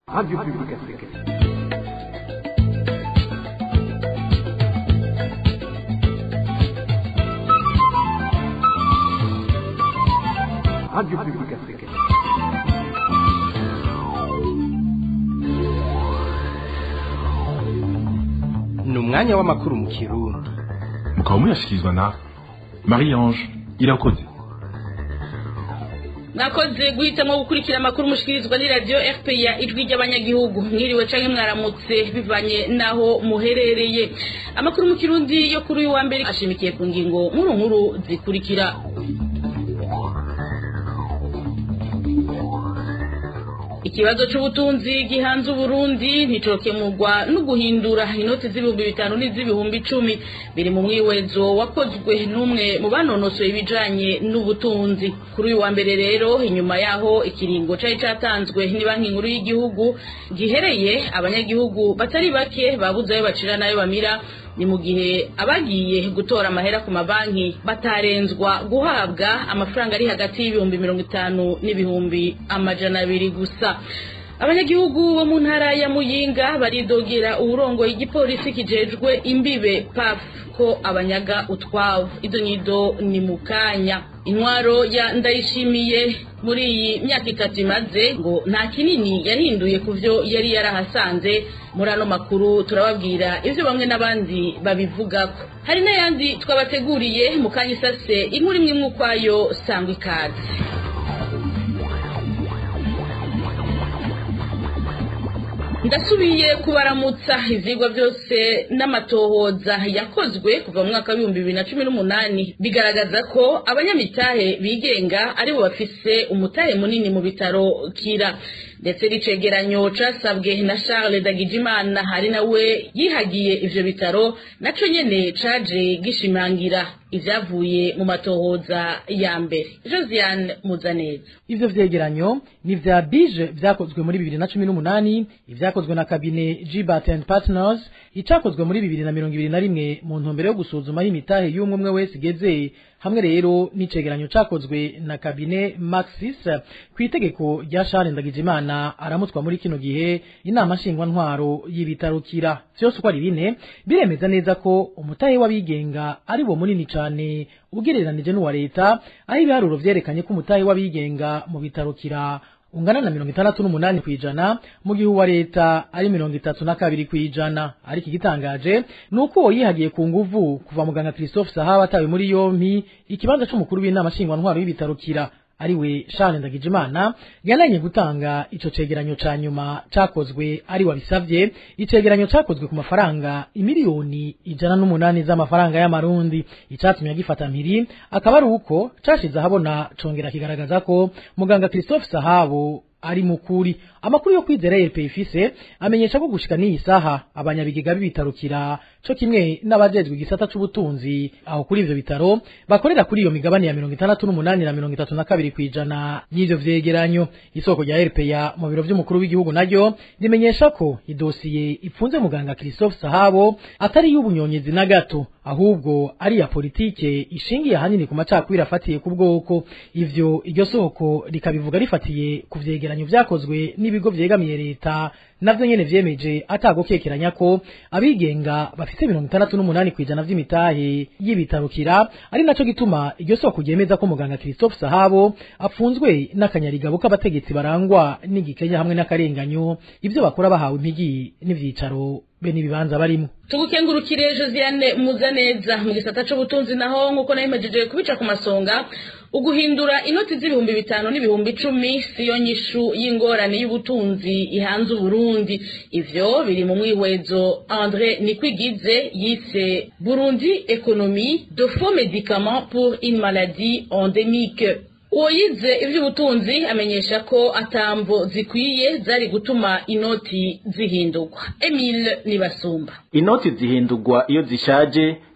Radio Publique Africaine. Radio Publique Africaine. ni umwanya w'amakuru mu kirundi mukaba muyashyikirizwa na marie ange irakoze nakoze guhitamo gukurikira amakuru mushikirizwa ni radiyo fpr ijwi ry'abanyagihugu mwiriwe canke mwaramutse bivanye n'aho muherereye amakuru mu kirundi yo kuri uyu wa mbere ashimikiye ku ngingo nkuru nkuru zikurikira ikibazo c'ubutunzi gihanze uburundi nticokemurwa no guhindura inoti z'ibihumbi bitanu n'iz'ibihumbi icumi biri mu mwiwezo wakozwe n'umwe mu banonosoye ibijanye n'ubutunzi kuri uyu wa mbere rero inyuma yaho ikiringo cari catanzwe ni banki nkuru y'igihugu gihereye abanyagihugu batari bake babuze ayo bacira n'ayo bamira ni mu gihe abagiye gutora amahera ku mabanki batarenzwa guhabwa amafaranga ari hagati y'ibihumbi mirongo itanu n'ibihumbi amajana abiri gusa abanyagihugu bo mu ntara ya muyinga baridogera uburongoye igipolisi kijejwe imbibe paf ko abanyaga utwabo izo nyido ni mu kanya intwaro ya ndayishimiye muri iyi myaka itatu imaze ngo nta kinini yahinduye ku byo yari yarahasanze muri ano makuru turababwira ibyo bamwe n'abandi babivugako hari n'ayandi twabateguriye mu kanya isase inkuru imwe imwe ukwayo sangwa ikaze ndasubiye kubaramutsa ivyigwa byose n'amatohoza yakozwe kuva mu mwaka w'ibihumbi bibiri na cumi n'umunani bigaragaza ko abanyamitahe bigenga aribo bafise umutahe munini mu bitaro kira ndetse n'icegeranyo casabwe na charles dagijimana hari nawe yihagiye ivyo bitaro naco nyene caje gishimangira ivyavuye mu matohoza ya mbere josiane muzaneza ivyo vyegeranyo ni vya bije vyakozwe muri bibiri na cumi n'umunani ivyakozwe na kabine gbat and partners icakozwe muri bibiri na mirongo ibiri na rimwe mu ntumbero yo gusuzuma aho imitahe y'umwe umwe wese igeze hamwe rero n'icegeranyo cakozwe na kabine maxis ku itegeko rya Charles Ndagijimana aramutwa muri kino gihe inama nshingwantwaro y'ibitarukira vyose uko ari bine biremeza neza ko umutahe w'abigenga ari wo munini cane ugereranije n'uwa leta aho ibiharuro vyerekanye ko umutahe w'abigenga mu bitarukira ungana na mirongo itandatu n'umunani kw'ijana mu gihe uwa leta ari mirongo itatu na kabiri kw'ijana ariko igitangaje ni uko uwo yihagiye ku nguvu kuva muganga christophe sahaba atawe muri yompi ikibanza c'umukuru w'inama nshingwantwaro y'ibitarukira ariwe Charles Ndagijimana yananye gutanga ico cegeranyo ca nyuma cakozwe ari wabisavye icegeranyo cakozwe ku mafaranga imiliyoni ijana n'umunani z'amafaranga y'amarundi icatumye agifata mpiri akaba ari uko cashize ahabona congera kigaragaza ko muganga Christophe Sahabo ari mukuri amakuru yo kwizera RP ifise amenyesha ko gushika n'iyi saha abanyabigega b'ibitarukira co kimwe n'abajejwe igisata c'ubutunzi aho kuri ivyo bitaro bakorera kuri iyo migabane ya mirongo itandatu n'umunani na mirongo itatu na kabiri kw'ijana y'ivyo vyegeranyo isoko rya RP ya mu biro vy'umukuru w'igihugu naryo rimenyesha ko idosiye ipfunze muganga Christophe Sahabo atari y'ubunyonyezi na gato ahubwo ari ya politike ishingiye ahanini ku macakubiri afatiye ku bwoko ivyo iryo soko rikabivuga rifatiye ku vyegeranyo vyakozwe n'ibigo vyegamiye leta navyo nyene vyemeje atagokekeranya ko abigenga bafise mirongo itandatu n'umunani kw'ijana vy'imitahe y'ibitarukira ari naco gituma iryo soko ryemeza ko muganga Christophe Sahabo apfunzwe n'akanyarigabo k'abategetsi barangwa n'igikenya hamwe n'akarenganyo ivyo bakora bahawe impigi n'ivyicaro be n'ibibanza barimo tugukengurukire josiane muzaneza mu gisata c'ubutunzi naho nk'uko nayimejeje kubica ku masonga uguhindura inoti z'ibihumbi bitanu n'ibihumbi icumi siyo nyishu y'ingorane y'ubutunzi ihanze uburundi ivyo biri mu mwihwezo andre nikwigize yise burundi economie de faux médicaments pour une maladie endémique uwo yize ivy'ubutunzi amenyesha ko atamvo zikwiye zari gutuma inoti zihindurwa emile nibasumba inoti zihindurwa iyo zishaje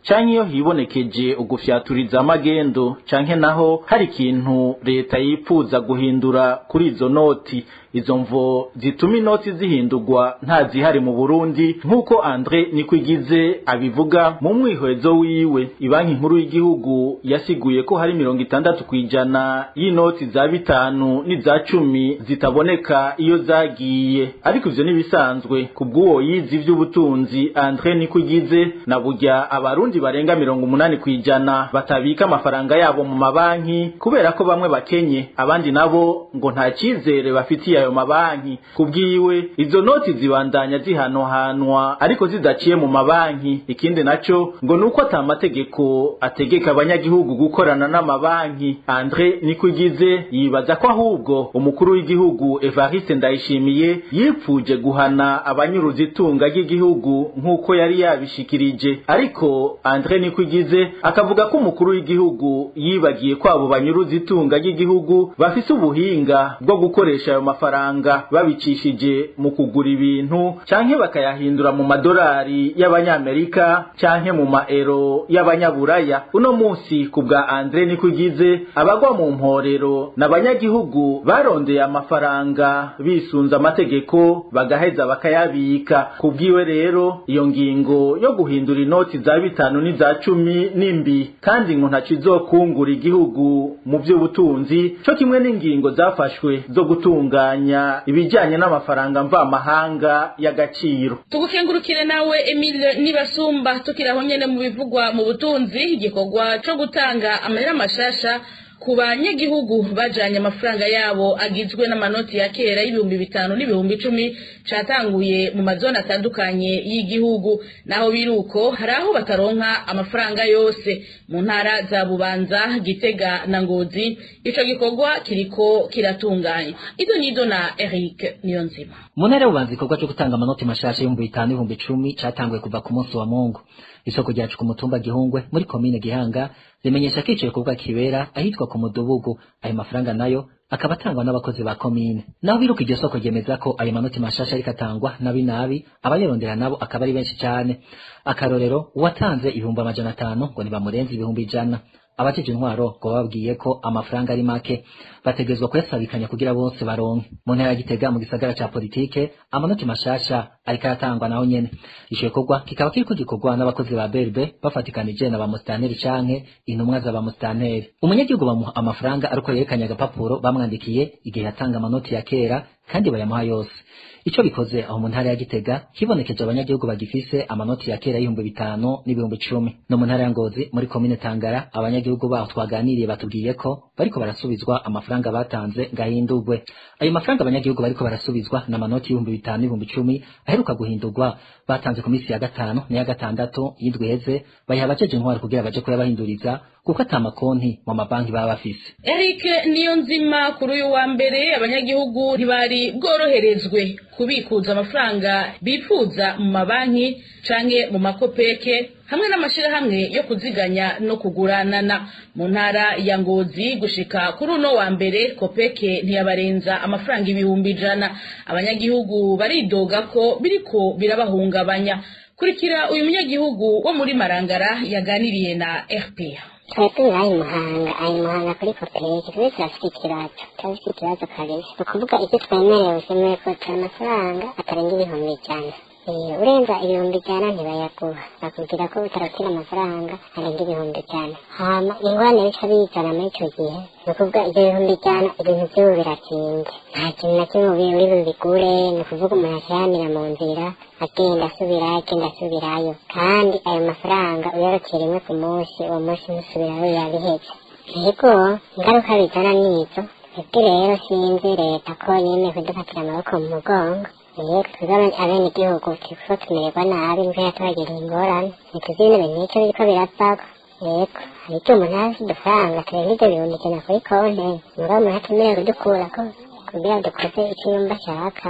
canke iyo hibonekeje ugufyaturiza amagendo canke naho hari ikintu leta yipfuza guhindura kuri izo noti izo mvo zituma inoti zihindurwa nta zihari mu Burundi nk'uko Andre Nikwigize abivuga mu mwihwezo wiwe ibanki nkuru y'igihugu yasiguye ko hari mirongo itandatu kwijana y'inoti za bitanu n'iza cumi zitaboneka iyo zagiye ariko ivyo nibisanzwe kubw'uwo yizi ivy'ubutunzi Andre Nikwigize na burya abarundi barenga mirongo umunani kwijana batabika amafaranga yabo mu mabanki kubera ko bamwe bakenye abandi nabo ngo nta cizere bafitiye ayo mabanki kubwiwe izo noti zibandanya zihanohanwa ariko zidaciye mu mabanki ikindi naco ngo nuko ata mategeko ategeka abanyagihugu gukorana n'amabanki Andre Nikwigize yibaza ko ahubwo umukuru w'igihugu Evariste Ndayishimiye yipfuje guhana abanyuruza itunga ry'igihugu nk'uko yari yabishikirije ariko Andre Nikwigize akavuga ko umukuru w'igihugu yibagiye ko abo banyuruza itunga ry'igihugu bafise ubuhinga bwo gukoresha ayo mafaranga babicishije mu kugura ibintu canke bakayahindura mu madolari y'abanyamerika canke mu maero y'abanyaburaya uno munsi ku bwa Andre Nikwigize abagwa mu mporero n'abanyagihugu barondeye amafaranga bisunza amategeko bagaheza bakayabika kubwiwe rero iyo ngingo yo guhindura inoti za bitanu n'iza cumi nimbi kandi ngo ntaco izokungura igihugu mu vy'ubutunzi co kimwe n'ingingo zafashwe zo gutunganya ibijanye n'amafaranga mvamahanga y'agaciro tugukengurukire nawe Emile Nibasumba tukiraho nyene mu bivugwa mu butunzi igikorwa co gutanga amahera mashasha ku banyagihugu bajanye amafaranga yabo agizwe n'amanoti ya kera y'ibihumbi bitanu n'ibihumbi icumi catanguye mu mazone atandukanye y'igihugu naho biruko hari aho bataronka amafaranga yose mu ntara za bubanza gitega na ngozi ico gikorwa kiriko kiratunganya izo nizo na Eric Niyonzima mu ntara y'ububanza igikorwa cyo gutanga amanoti mashasha y'ibihumbi bitanu n'ibihumbi icumi catanguye kuva ku munsi wa mungu isoko ryacu ku mutumba gihungwe muri komine gihanga rimenyesha ko ico gikorwa kibera ahitwa ku mudubugu ayo mafaranga nayo akaba atangwa n'abakozi ba komine naho biruka iryo soko ryemeza ko ayo manoti mashasha ariko atangwa nabi nabi abayarondera nabo akaba ari benshi cyane akarorero uwatanze ibihumbi amajana atanu ngo ntibamurenze ibihumbi ijana abajeje intwaro ngo bababwiye ko amafaranga ari make bategezwa kuyasabikanya kugira bose baronke mu ntara ya gitega mu gisagara ca politike amanoti mashasha ariko aratangwa naho nyene ico gikorwa kikaba kiriko gikorwa n'abakozi ba berbe bafatikanije na ba musitanteri canke intumwa za ba musitanteri umunyagihugu bamuha amafaranga ariko yerekanye agapapuro bamwandikiye igihe yatanga amanoti ya kera kandi bayamuha yose ico bikoze aho mu ntara ya gitega hibonekeje abanyagihugu bagifise amanoti ya kera y'ibihumbi bitanu n'ibihumbi icumi no mu ntara ya ngozi muri komine tangara abanyagihugu baho twaganiriye batubwiye ko bariko barasubizwa amafaranga batanze ngahindurwe ayo mafaranga abanyagihugu bariko barasubizwa na manoti y'ibihumbi bitanu n'ibihumbi icumi aheruka guhindurwa batanze ku minsi ya gatanu n'iya gatandatu y'indwi heze bayiha abajeje intwari kugira baje kuyabahinduriza kuko ata makonti mu mabanki baba bafise Eric Niyonzima kuri uyu wa mbere abanyagihugu ntibari bworoherezwe kubikuza amafaranga bifuza mu mabanki canke mu makopeke hamwe n'amashirahamwe yo kuziganya no kuguranana mu ntara ya Ngozi gushika kuri uno wa mbere kopeke ntiyabarenza amafaranga ibihumbi ijana abanyagihugu baridoga ko biriko birabahungabanya kurikira uyu munyagihugu wo muri Marangara yaganiriye na RPA twebwe ayi muhanga ayi muhanga kuri koperative tube turafite ikibazo turafite ikibazo kabisa ni ukuvuga icyo twemerewe usemewe ko turi amafaranga atarenga ibihumbi ijana urenza ibihumbi ijana ntibayaguha bakubwira ko utarakira amafaranga arenga ibihumbi ijana hama ingorane bica bizana muri icyo gihe ni ukuvuga ibyo bihumbi ijana ibintu by'ubu biratinze nta kintu na kimwe uri bubigure ni ukuvuga umuntu ashyamira mu nzira agenda asubirayo agenda asubirayo kandi ayo mafaranga uyorokeye rimwe ku munsi uwo munsi ntusubirayo yabiheze yego ingaruka bizana nizo twebwe rero sinzi leta ko yemeye kudufatira amaboko mu mugongo yego twebwe abene igihugu turiko tumererwa nabi mbwa yatubagiriye ingorane ntituzi ibintu bintu nicyo biriko biravako yego hari icyo umuntu azi udufaranga turenga ibyo bihumbi ijana kuri konti mugabo umuntu atemerewe kudukurako kugira dukoze icyo yumva ashaka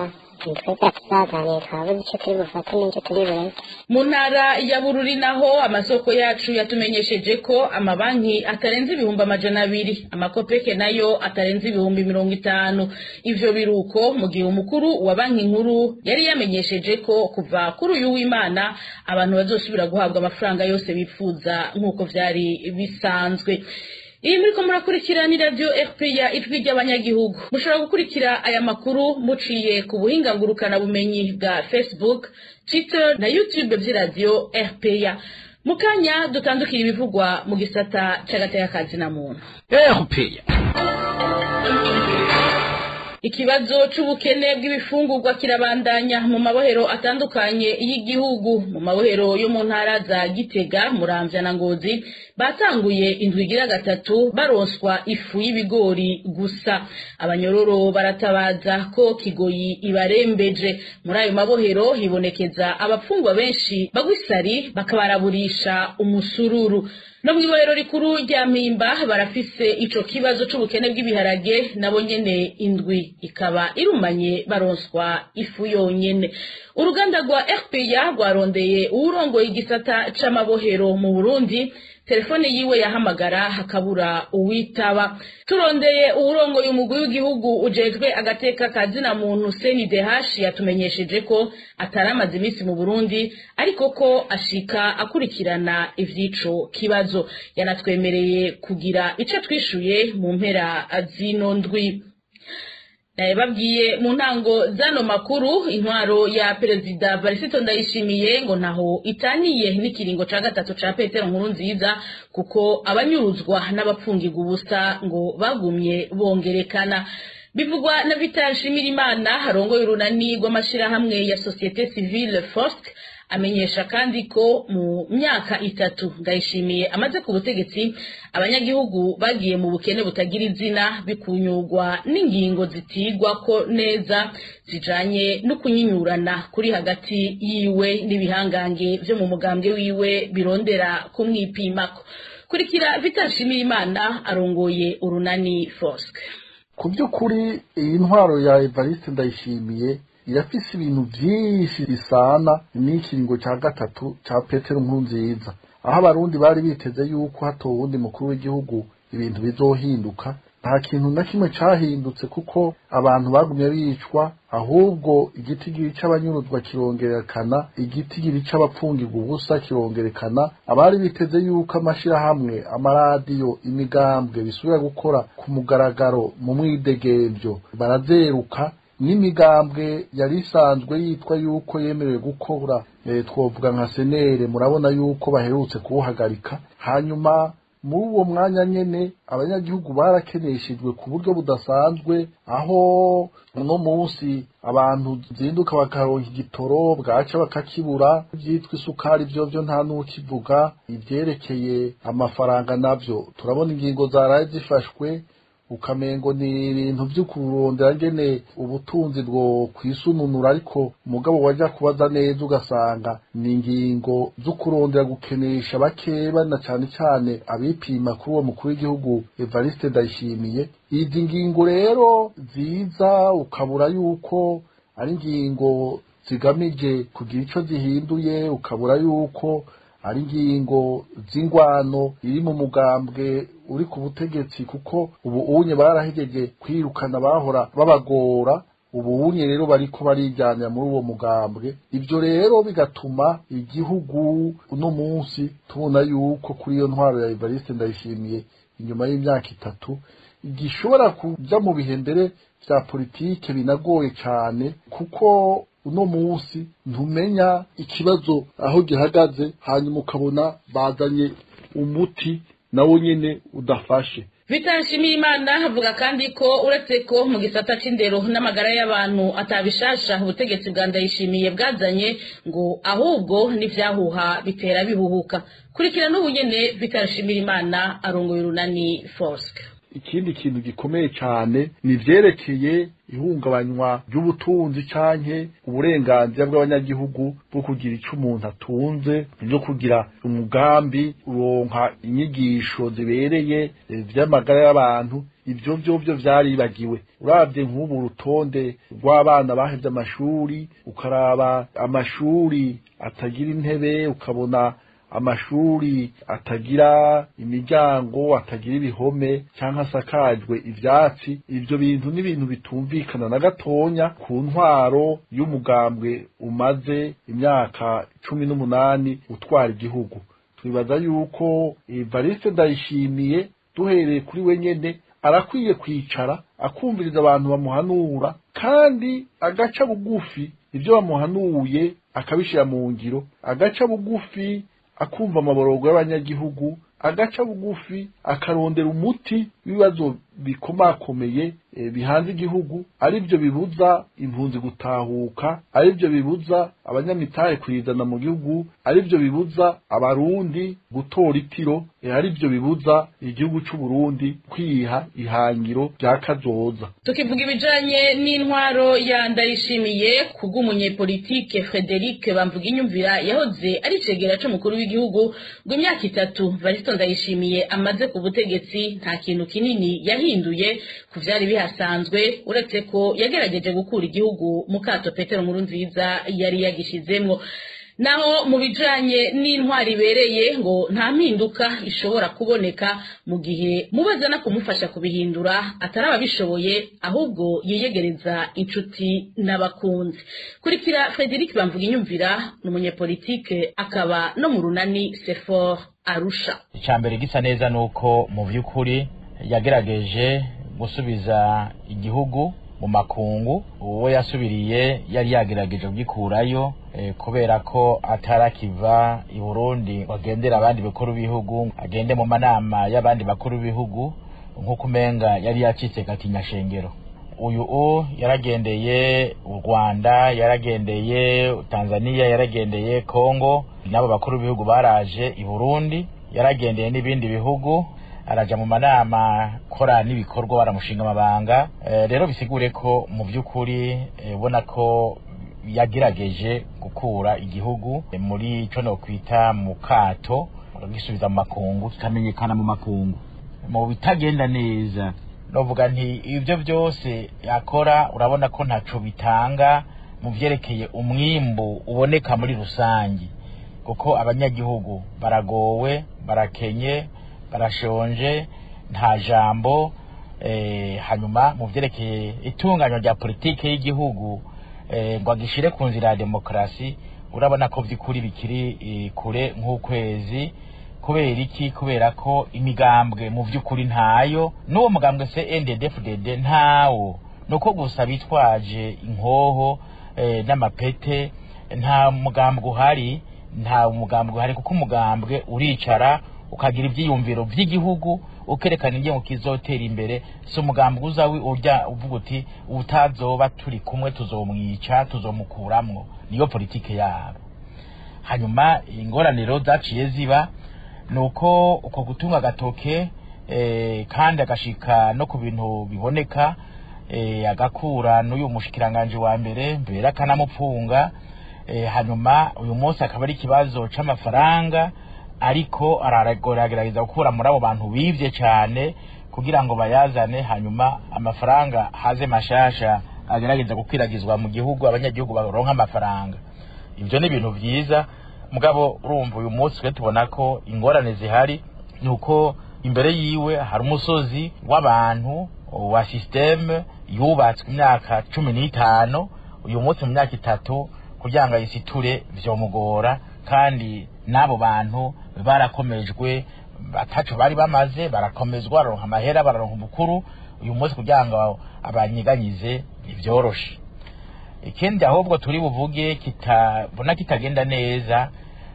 twebwe tuzaganira twabuze icyo turi bufate n'icyo turi bureke mu ntara ya bururi naho amasoko yacu yatumenyesheje ko amabanki atarenze ibihumbi amajana abiri amakopeke nayo atarenze ibihumbi mirongo itanu ivyo biruko mu gihe umukuru wa banki nkuru yari yamenyesheje ko kuva kuri uyu w'imana abantu bazosubira guhabwa amafaranga yose bifuza nk'uko vyari bisanzwe iyi muriko murakurikira ni radio rpa ijwi ry'abanyagihugu mushobora gukurikira aya makuru muciye ku buhinga ngurukana bumenyi bwa facebook twitter na youtube vy'iradio rpa mu kanya dutandukira ibivugwa mu gisata c'agateka na muntu erupeya ikibazo c'ubukene bw'ibifungurwa kirabandanya mu mabohero atandukanye y'igihugu mu mabohero yo mu ntara za gitega muramvya na ngozi batanguye indwi igira gatatu baronswa ifu y'ibigori gusa abanyororo baratabaza ko kigoyi ibarembeje muri ayo mabohero hibonekeza abapfungwa benshi bagwisari bakabaraburisha umusururu no mw'ibohero rikuru rya mpimba barafise ico kibazo c'ubukene bw'ibiharage nabo nyene indwi ikaba irumanye baronswa ifu yonyene uruganda rwa rpa rwarondeye uwurongoye igisata c'amabohero mu burundi telefone yiwe yahamagara hakabura uwitaba turondeye uwurongoye umugwi w'igihugu ujejwe agateka ka zina muntu seni dehashi yatumenyesheje ko ataramaze iminsi mu burundi ariko ko ashika akurikirana ivy'ico kibazo yanatwemereye kugira ico twishuye mu mpera zino ndwi babwiye mu ntango zano makuru intwaro ya perezida barisito ndayishimiye ngo ntaho itaniye n'ikiringo ca gatatu ca petero nkuru nziza kuko abanyuruzwa n'abapfungirwa ubusa ngo bagumye bongerekana bivugwa na vital shimirimana harongoye urunani rw'amashirahamwe ya societe civile fosk amenyesha kandi ko mu myaka itatu ndayishimiye amaze ku butegetsi abanyagihugu bagiye mu bukene butagira izina bikunyurwa n'ingingo zitigwa ko neza zijanye no kunyinyurana kuri hagati yiwe n'ibihangange vyo mu mugambwe wiwe birondera kumwipimako kurikira vitashimira imana arongoye urunani fosk ku by'ukuri iyi ntwaro ya evariste ndayishimiye irafise ibintu vyinshi bisana n'ikiringo ca gatatu ca petero nkuru nziza aho abarundi bari biteze yuko hatowe uwundi mukuru w'igihugu ibintu bizohinduka nta kintu na kimwe cahindutse kuko abantu bagumye bicwa ahubwo igitigiri c'abanyuruzwa kirongerekana igitigiri c'abapfungirwa ubusa kirongerekana abari biteze yuko amashirahamwe amaradiyo imigambwe bisubira gukora ku mugaragaro mu mwidegemvyo barazeruka n'imigambwe yari isanzwe yitwa yuko yemerewe gukora e, twovuga nka senere murabona yuko baherutse kuwuhagarika hanyuma muri uwo mwanya nyene abanyagihugu barakeneshejwe ku buryo budasanzwe aho uno munsi abantu zinduka bakaronka igitoro bwaca bakakibura ivyitwa isukari vyo vyo nta n'ukivuga ivyerekeye amafaranga navyo turabona ingingo zaraye zifashwe ukamengo ni ibintu vyo kurondera ngene ubutunzi bwo kwisununura ariko umugabo waja kubaza neza ugasanga ni ingingo zo kurondera gukenesha bakeba na cane cane abipima kuri uwo mukuru w'igihugu Evariste Ndayishimiye izi ngingo rero ziza ukabura yuko ari ingingo zigamije kugira ico zihinduye ukabura yuko ari ingingo z'ingwano iri mu mugambwe uri ku butegetsi kuko ubu unye barahejeje kwirukana bahora babagora ubu unye rero bariko barijyanira muri uwo mugambwe ivyo rero bigatuma igihugu uno munsi tubona yuko kuri iyo ntwaro ya Evariste ndayishimiye inyuma y'imyaka itatu gishobora kuja mu bihe mbere vya politike binagoye cane kuko uno munsi ntumenya ikibazo aho gihagaze hanyuma ukabona bazanye umuti nawo nyene udafashe Vitanshimira Imana avuga kandi ko uretse ko mu gisata c'indero n'amagara y'abantu atabishasha ubutegetsi bwa ndayishimiye bwazanye ngo ahubwo n'ivyahuha bitera bihuhuka kurikira n'ubu nyene Vitanshimira Imana arongoye urunani Fosk ikindi kintu gikomeye cyane ni ivyerekeye ihungabanywa ry'ubutunzi canke uburenganzira bw'abanyagihugu bwo kugira ico umuntu atunze byo kugira umugambi uronka inyigisho zibereye vy'amagara y'abantu ibyo byo byo vyaribagiwe uravye nk'ubu urutonde rw'abana bahevye amashuri ukaraba amashuri atagira intebe ukabona amashuri atagira imiryango atagira ibihome cyangwa asakajwe ivyatsi ivyo bintu ni ibintu bitumvikana na gatonya ku ntwaro y'umugambwe umaze imyaka cumi n'umunani utwara igihugu twibaza yuko Evariste Ndayishimiye duhereye kuri we nyene arakwiye kwicara akumviriza abantu bamuhanura kandi agaca bugufi ibyo bamuhanuye akabishyira mu ngiro agaca bugufi akumva amaborogo y'abanyagihugu agaca bugufi akarondera umuti w'ibibazo bikomakomeye e, bihanze igihugu ari byo bibuza impunzi gutahuka ari byo bibuza abanyamitahe kuyizana mu gihugu ari byo bibuza abarundi gutora itiro e, ari byo bibuza igihugu c'u Burundi kwiha ihangiro rya kazoza tukivuga ibijanye n'intwaro ya ndayishimiye kubw'umunyepolitike Frederic bamvuga inyumvira yahoze ari cegera c'umukuru w'igihugu ngo imyaka itatu Varisto ndayishimiye amaze ku butegetsi nta kintu kinini yahinduye ku vyari bihasanzwe uretse ko yagerageje gukura igihugu mu kato Petero Nkurunziza yari yagishizemwo naho mu bijanye n'intwari ibereye ngo nta mpinduka ishobora kuboneka mu gihe mubazana kumufasha kubihindura atari ababishoboye ahubwo yiyegereza inshuti n'abakunzi kurikira Frederic bamvuga inyumvira ni umunyepolitike akaba no mu runani sefor arusha icambere gisa neza nuko mu vy'ukuri yagerageje gusubiza igihugu mu makungu uwo yasubiriye yari yagerageje kugikurayo eh, kubera ko atarakiva i Burundi ngo agendera abandi bakuru b'ibihugu agende mu manama y'abandi bakuru b'ibihugu nk'uko umenga yari yacitse gatinya shengero uyu u yaragendeye u Rwanda yaragendeye Tanzania yaragendeye Kongo n'abo bakuru b'ibihugu baraje i Burundi yaragendeye n'ibindi bihugu araja mu manama kora n'ibikorwa baramushinga amabanga e, rero bisigure ko mu by'ukuri ubona e, ko yagerageje gukura igihugu e, muri ico no kwita mu kato gisubiza mu makungu kikamenyekana mu makungu mu bitagenda neza novuga nti ibyo byose yakora urabona ko ntaco bitanga mu vyerekeye umwimbu uboneka muri rusangi kuko abanyagihugu baragowe barakenye barashonje nta jambo eh, hanyuma mu vyerekeye itunganywa rya politike y'igihugu eh, ngo agishire ku nzira ya demokarasi urabona ko vy'ukuri bikiri eh, kure nk'ukwezi kubera iki kubera ko imigambwe mu vy'ukuri ntayo n'uwo mugambwe se NDD-FDD ntawo nuko gusa bitwaje inkoho eh, n'amapete nta mugambwe uhari nta mugambwe uhari kuko umugambwe uricara ukagira ibyiyumviro by'igihugu ukerekana ingengo kizotera imbere si umugambi uzawi urya uvuga uti utazoba turi kumwe tuzomwica tuzomukuramwo niyo politike yabo hanyuma ingorane zaciye ziba nuko uko gutunga agatoke eh, kandi agashika no ku bintu biboneka eh, agakura n'uyu mushikiranganje wa mbere mbere akanamupfunga eh, hanyuma uyu munsi akaba ari ikibazo c'amafaranga ariko aragerageza gukura muri abo bantu bivye cyane kugira ngo bayazane hanyuma amafaranga haze mashasha agerageza gukwiragizwa mu gihugu abanyagihugu baronka amafaranga ivyo ni ibintu vyiza mugabo urumva uyu munsi twe tubona ko ingorane zihari nuko imbere yiwe hari umusozi w'abantu wa systeme yubatswe imyaka cumi n'itanu uyu munsi mu myaka itatu kugira ngo ayisiture vyomugora kandi n'abo bantu barakomejwe batacu bari bamaze barakomezwa bararonka amahera bararonka ubukuru uyu munsi kugira ngo abanyiganyize ivyoroshe ikindi ahubwo turi buvuge kitabona kitagenda neza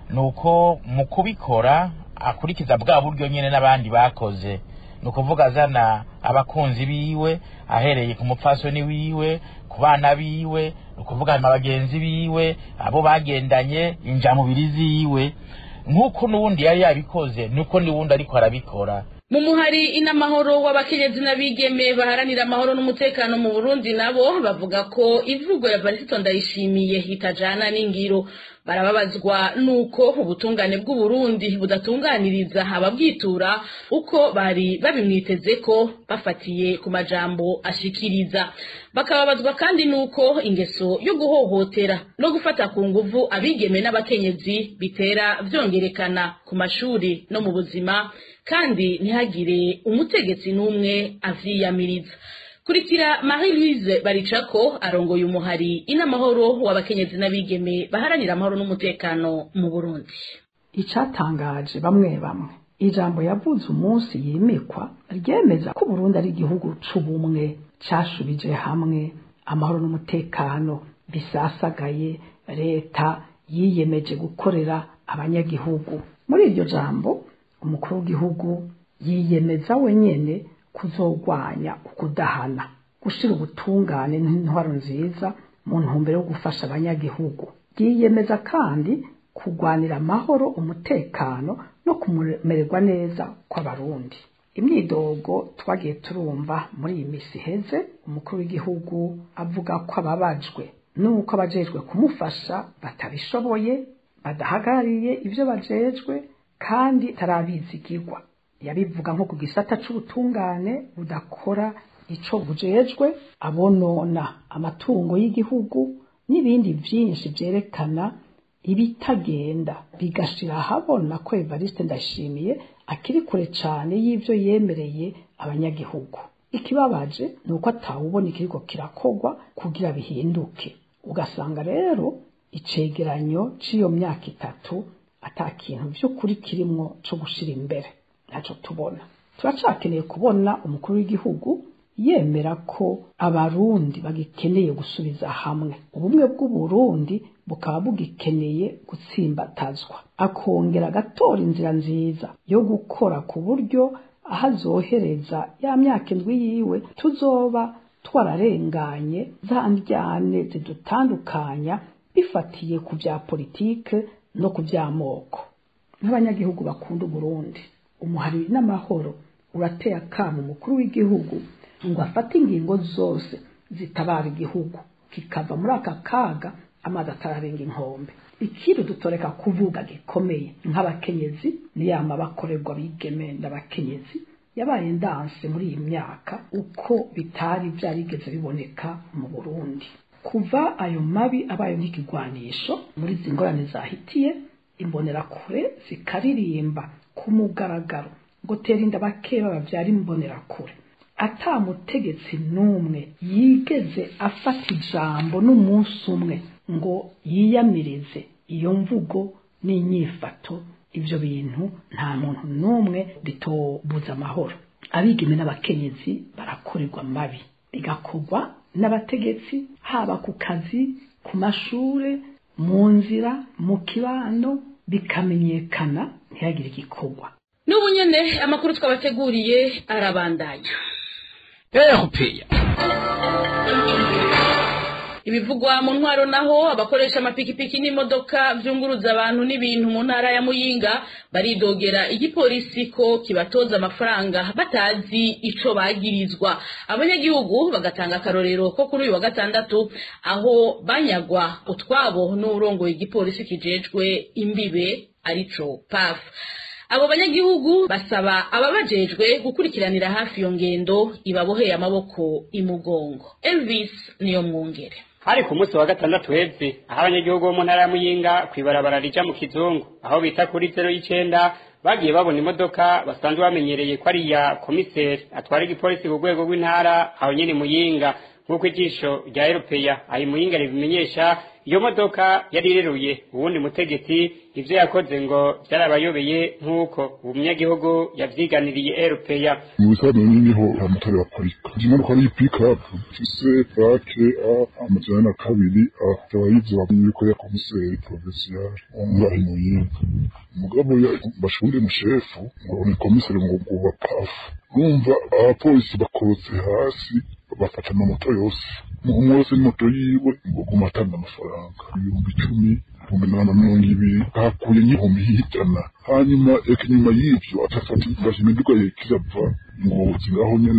nuko mu kubikora akurikiza bwa buryo nyine n'abandi bakoze ni ukuvuga azana abakunzi biwe ahereye ku mupfasoni wiwe ku bana biwe ni ukuvuga bagenzi biwe abo bagendanye injamubiri ziwe nk'uko n'ubundi yari yabikoze nuko n'ubundi ariko arabikora mu muhari inamahoro w'abakenyezi n'abigeme baharanira amahoro n'umutekano mu Burundi nabo bavuga ko ivugo ya Varisito ndayishimiye itajana n'ingiro barababazwa nuko ubutungane bw'uburundi budatunganiriza ababwitura uko bari babimwiteze ko bafatiye ku majambo ashikiriza bakababazwa kandi nuko ingeso yo guhohotera no gufata ku nguvu abigeme n'abakenyezi bitera vyongerekana ku mashuri no mu buzima kandi ntihagire umutegetsi n'umwe avyiyamiriza kurikira marie louise baricako arongoye umuhari inamahoro w'abakenyezi n'abigeme baharanira amahoro n'umutekano mu burundi icatangaje bamwe bamwe ijambo yavuze umunsi yimikwa ryemeza ko Burundi ari igihugu c'ubumwe cashubije hamwe amahoro n'umutekano bisasagaye leta yiyemeje gukorera abanyagihugu muri iryo jambo umukuru w'igihugu yiyemeza wenyene kuzogwanya ukudahana gushira ubutungane n'intwaro nziza mu ntumbero yo gufasha abanyagihugu yiyemeza kandi kugwanira amahoro umutekano no kumererwa neza kw'abarundi imyidogo twagiye turumva muri iyi misi iheze umukuru w'igihugu avuga ko ababajwe nuko abajejwe kumufasha batabishoboye badahagarariye ibyo bajejwe kandi tarabizigirwa yabivuga nko ku gisata c'ubutungane budakora ico bujejwe abonona amatungo y'igihugu n'ibindi vyinshi vyerekana ibitagenda bigashira ahabona ko Evariste Ndashimiye akiri kure cane y'ivyo yemereye abanyagihugu ikibabaje ni uko atawubona ikiriko kirakogwa kugira bihinduke ugasanga rero icegeranyo c'iyo myaka itatu ata kintu vy'ukuri kirimwo co gushira imbere ntaco tubona turacakeneye kubona umukuru w'igihugu yemera ko abarundi bagikeneye gusubiza hamwe ubumwe bw'uburundi bukaba bugikeneye gutsimbatazwa akongera agatora inzira nziza yo gukora ku buryo aho azohereza ya myaka indwi yiwe tuzoba twararenganye za ndyane zidutandukanya bifatiye ku bya politike no ku by'amoko nk'abanyagihugu bakunda uburundi umuhari n'amahoro urateye akamo umukuru w'igihugu ngo afate ingingo zose zitabara igihugu kikava muri aka kaga amazi atararenga inkombe ikintu dutoreka kuvuga gikomeye nk'abakenyezi niyama bakorerwa bigeme n'abakenyezi yabaye ndanse muri iyi myaka uko bitari byarigeze biboneka mu burundi kuva ayo mabi abaye nk'ikigwanisho muri izi ngorane zahitiye imbonerakure zikaririmba ku mugaragaro ngo tera inda bakeba babyara imbonerakure ata mutegetsi n'umwe yigeze afata ijambo n'umunsi umwe ngo yiyamirize iyo mvugo n'inyifato ibyo bintu nta muntu n'umwe bitobuza amahoro abigeme n'abakenyezi barakorerwa mabi bigakorwa n'abategetsi haba ku kazi ku mashure mu nzira mu kibano bikamenyekana ntihagire igikorwa n'ubu nyene amakuru twabateguriye arabandanya erupeya ibivugwa mu ntwaro naho abakoresha amapikipiki n'imodoka vyunguruza abantu n'ibintu mu ntara ya muyinga baridogera igipolisi ko kibatoza amafaranga batazi ico bagirizwa abanyagihugu bagatanga akarorero ko kuri uyu wa gatandatu aho banyagwa utwabo n'urongoye igipolisi kijejwe imbibe arico paf abo banyagihugu basaba ababajejwe gukurikiranira hafi iyo ngendo ibaboheye amaboko imugongo elvis niyo mwungere hari ku munsi wa gatandatu heze aho abanyagihugu bo mu ntara ya muyinga kw'ibarabara rija mu kizungu aho bita kuri zero y'icenda bagiye babona imodoka basanzwe bamenyereye ko ari iya komiseri atwara igipolisi ku rwego rw'intara aho nyene muyinga nk'uko ijisho rya eropeya aho imuyinga ribimenyesha iyo modoka yari ireruye uwundi mutegetsi ivyo yakoze ngo vyarabayobeye nk'uko uwo munyagihugu yavyiganiriye eropeya mu bisanzwe niho amatara baparika imodoka ari pickup ifise plake a amajana na kabiri a ikaba yivyo yuko ya komiseri provincial ngaho muyinga umugabo bashunde mushefu ngo ni komiseri ngo nguba pafu numva abapolisi bakorotse hasi bafata amamoto yose umwe wese n'imoto yiwe ngo guma atanga amafaranga ibihumbi icumi ibihumbi ijana na mirongo ibiri hakuye nk'ibihumbi ijana hanyuma eka inyuma y'ivyo atafata imiduga yekirava ngo ngaho nyene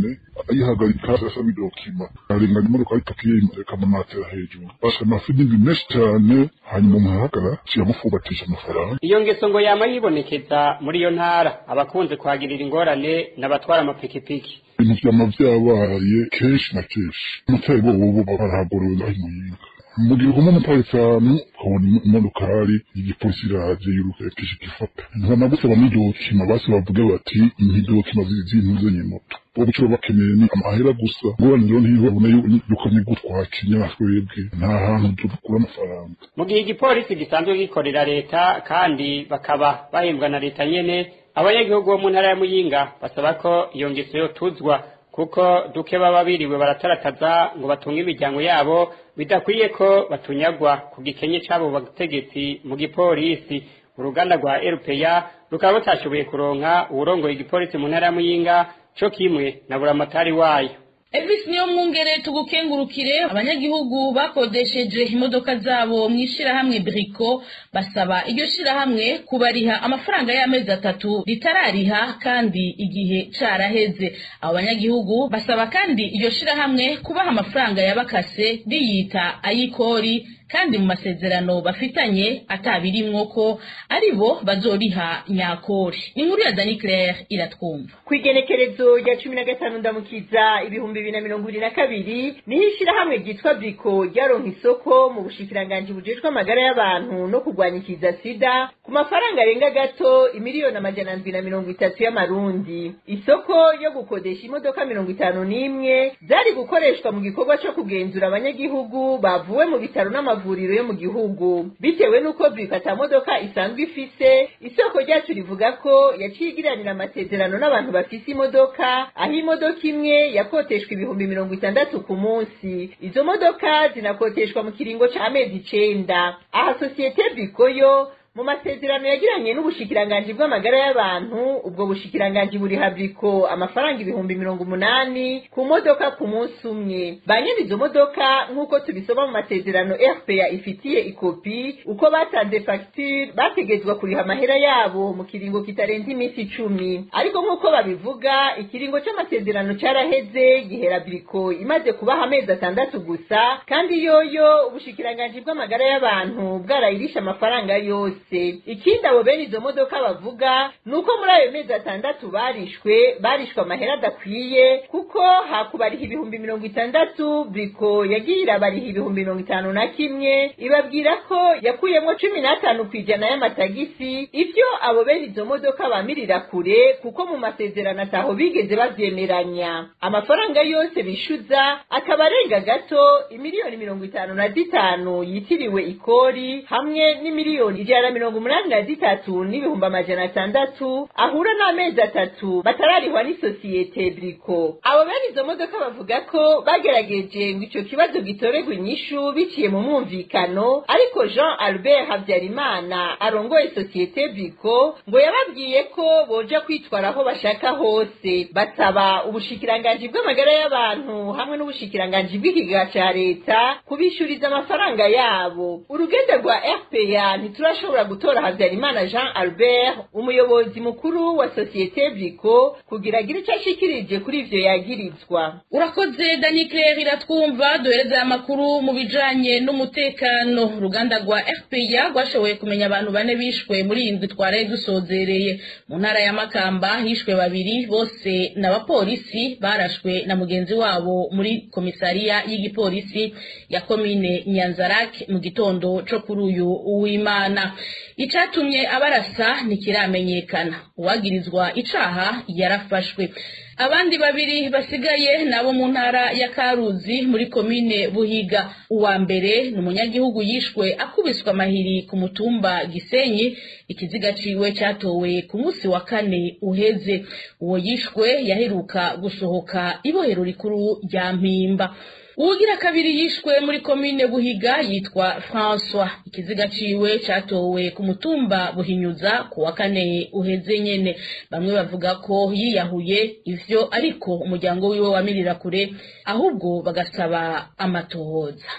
ayihagarika asaba idokima arengana imodoka ayitakiye ikamunatera hejuru basa amafidingi menshi cyane hanyuma umuntu ahagarara kiyamufubatisha amafaranga iyo ngeso ngo yama yibonekeza muri iyo ntara abakunze kuhagirira ingorane n'abatwara amapikipiki ibintu vyama vyabaye kenshi na kenshi umutari bo bobo barahagorowe ngaho imuyinga mu gihe uguma umutari cyane ukabona imodokari igipolisi iraje yurukesha igifata ntanagusaba n'idokima basi bavuge bati nk'idokima zintuzanye moto bo buco bakeneye ni amahera gusa ngorane rero ntibabone yuko nigutwakinya twebwe nta hantu dukura amafaranga mu gihe igipolisi gisanzwe gikorera leta kandi bakaba bahembwa na leta nyene abanyagihugu bo mu ntara ya muyinga basaba ko iyo ngeso yotuzwa kuko duke baba biriwe baratarataza ngo batunge imiryango yabo bidakwiye ko batunyagwa ku gikenye c'abo bategetsi mu gipolisi uruganda rwa RPA rukaba rutashoboye kuronka uwurongoye igipolisi mu ntara ya muyinga co kimwe na buramatari wayo Elvis niyo mwungere tugukengurukire abanyagihugu bakodesheje imodoka zabo mu ishirahamwe Brico basaba iryo shirahamwe kubariha amafaranga y'amezi atatu ritarariha kandi igihe caraheze abo banyagihugu basaba kandi iryo shirahamwe kubaha amafaranga yabakase riyita ayikori kandi mu masezerano bafitanye atabirimwo ko ari bo bazoriha nyakori inkuru ya Dani Claire iratwumva kwigenekerezo rya cumi na gatanu ndamukiza ibihumbi bibiri na mirongo ibiri na kabiri niho ishirahamwe ryitwa briko ryaronka isoko mu bushikiranganji bujejwe amagara y'abantu no kurwanya ikiza sida ku mafaranga arenga gato imiliyoni amajana ndwi na mirongo itatu y'amarundi isoko yo gukodesha imodoka mirongo itanu n'imwe zari gukoreshwa mu gikorwa co kugenzura abanyagihugu bavuwe mu bitaro n'amavuriro yo mu gihugu bitewe n'uko briko ata modoka isanzwe ifise isoko ryacu rivuga ko yaciye igiranira amasezerano n'abantu bafise imodoka aho imodoka imwe yakoteshwa ibihumbi mirongo itandatu ku munsi izo modoka zinakoteshwa mu kiringo c'amezi icenda aha sosiyete briko yo mu masezerano yagiranye n'ubushikiranganji bw'amagara y'abantu ubwo bushikiranganji buriha briko amafaranga ibihumbi mirongo umunani ku modoka ku munsi umwe ba nyene izo modoka nk'uko tubisoma mu masezerano rpa ifitiye ikopi uko batanze fagitire bategetswa kuriha amahera yabo mu kiringo kitarenze iminsi icumi ariko nk'uko babivuga ikiringo c'amasezerano caraheze gihera briko imaze kubaha amezi atandatu gusa kandi yoyo ubushikiranganji bw'amagara y'abantu bwarayirisha amafaranga yose ikindi abo bene izo modoka bavuga ni uko muri ayo mezi atandatu barishwe barishwe amahera adakwiye kuko hakubariha ibihumbi mirongo itandatu briko yagiye irabariha ibihumbi mirongo itanu na kimwe ibabwira ko yakuyemo cumi n'atanu ku ijana y'amatagisi ivyo abo bene izo modoka bamirira kure kuko mu masezerano ataho bigeze bavyemeranya amafaranga yose bishuza akaba arenga gato imiliyoni mirongo itanu na zitanu yitiriwe ikori hamwe n'imiliyoni ijana na mirongo umunani na zitatu n'ibihumbi amajana atandatu ahura n'amezi atatu batararihwa n'isosiyete briko abo bene izo modoka bavuga ko bagerageje ngo ico kibazo gitorerwe inyishu biciye mu mwumvikano ariko jean albert habyarimana arongoye sosiyete briko ngo yababwiye ko boja kwitwara aho bashaka hose basaba ubushikiranganji bw'amagara y'abantu hamwe n'ubushikiranganji bw'ikiga ca leta kubishuriza amafaranga yabo urugendo rwa rpa ntiturashobora gutora habyarimana jean albert umuyobozi mukuru wa sosiyete briko kugira agire icyo ashikirije kuri ivyo yagirizwa urakoze dani claire iratwumva duhereza amakuru mu bijanye n'umutekano uruganda rwa rpa rwashoboye kumenya abantu bane bishwe muri iyi ndwi twaraye dusozereye mu ntara ya makamba hishwe babiri bose n'abapolisi barashwe na mugenzi wabo muri komisariya y'igipolisi ya komine nyanzarake mu gitondo co kuri uyu w'imana icatumye abarasa ntikiramenyekana uwagirizwa icaha yarafashwe abandi babiri basigaye nabo mu ntara ya karuzi muri komine buhiga uwa mbere ni umunyagihugu yishwe akubiswe amahiri ku mutumba gisenyi ikiziga ciwe catowe ku munsi wa kane uheze uwo yishwe yaheruka gusohoka ibohero rikuru rya mpimba uwugira kabiri yishwe muri komine buhiga yitwa françois ikiziga ciwe catowe ku mutumba buhinyuza ku wa kane uheze nyene bamwe bavuga ko yiyahuye ivyo ariko umuryango wiwe wamirira kure ahubwo bagasaba amatohoza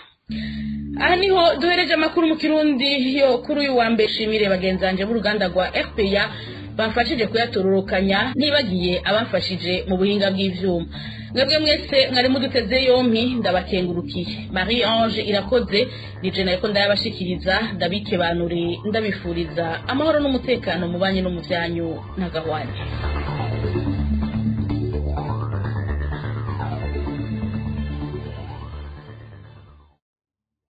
aha niho duhereje amakuru mu kirundi yo kuri uyu wa mbere shimire bagenzanje b'uruganda rwa fpr bafashije kuyatororokanya ntibagiye abafashije mu buhinga bw'ivyuma mwebwe mwese mwari muduteze yompi ndabakengurukiye marie ange irakoze nije nariko ndayabashikiriza ndabikebanure ndabifuriza amahoro n'umutekano mu banyi no mu vyanyu ntagahwane